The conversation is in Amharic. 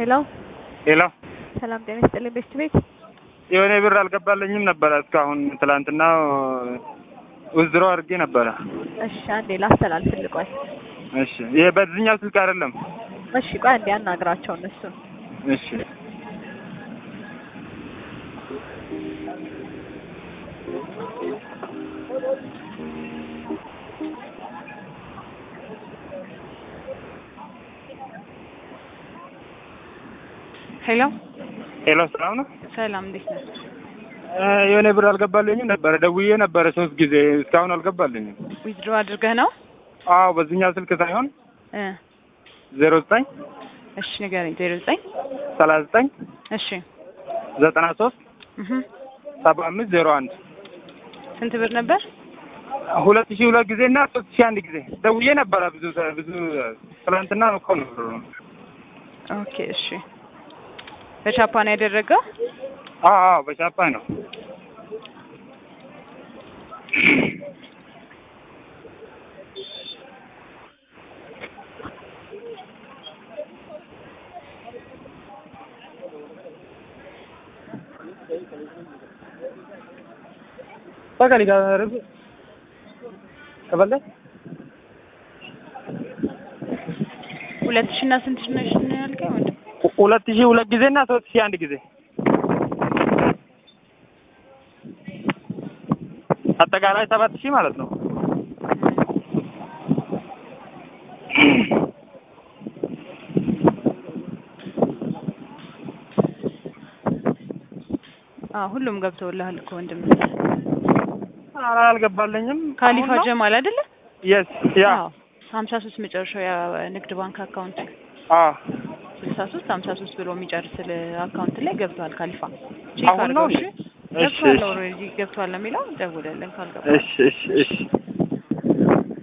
ሄሎ ሄሎ ሰላም ጤና ይስጥልኝ። ቤስት ቤት የሆነ ብር አልገባለኝም ነበረ እስካሁን ትላንትና ውዝድሮ አድርጌ ነበረ። እሺ አንዴ ላስተላልፍልህ። ቆይ እሺ ይሄ በዚህኛው ስልክ አይደለም። እሺ ቆይ አንዴ አናግራቸው እነሱን። እሺ ሄሎ ሄሎ ሰላም ነው። ሰላም፣ እንዴት ነህ? እ የሆነ ብር አልገባለኝም ነበረ ደውዬ ነበረ ሶስት ጊዜ እስካሁን አልገባልኝም። ዊዝድሮ አድርገህ ነው? አዎ በዚህኛው ስልክ ሳይሆን እ ዜሮ ዘጠኝ እሺ ንገረኝ። ዜሮ ዘጠኝ ሰላሳ ዘጠኝ እሺ ዘጠና ሶስት እህ ሰባ አምስት ዜሮ አንድ ስንት ብር ነበር? ሁለት ሺህ ሁለት ጊዜ እና ሶስት ሺህ አንድ ጊዜ ደውዬ ነበረ ብዙ ብዙ ትላንትና እኮ ነው ብሩ ኦኬ እሺ። በቻፓ ነው ያደረገው? አዎ አዎ በቻፓ ነው። በቃ ሊጋርብ ከበለ ሁለት ሺህ እና ስንት ሺህ ነሽ ነው ያልከኝ? ወንድም ሁለት ሺህ ሁለት ጊዜ እና ሶስት ሺህ አንድ ጊዜ አጠቃላይ ሰባት ሺህ ማለት ነው። አዎ ሁሉም ገብተውልሃል እኮ ወንድም። ኧረ አልገባለኝም። ካሊፋ ጀማል አይደለ? የስ ያ አዎ ሀምሳ ሶስት መጨረሻው የንግድ ባንክ አካውንት አዎ ስልሳ ሶስት ሀምሳ ሶስት ብሎ የሚጨርስል አካውንት ላይ ገብቷል። ካሊፋ ቼክ አሁን ነው አድርገው። እሺ እሺ ገብቷል። ኦልሬዲ ገብቷል ነው የሚለው። ደውለልን ካልገባ እሺ እሺ እሺ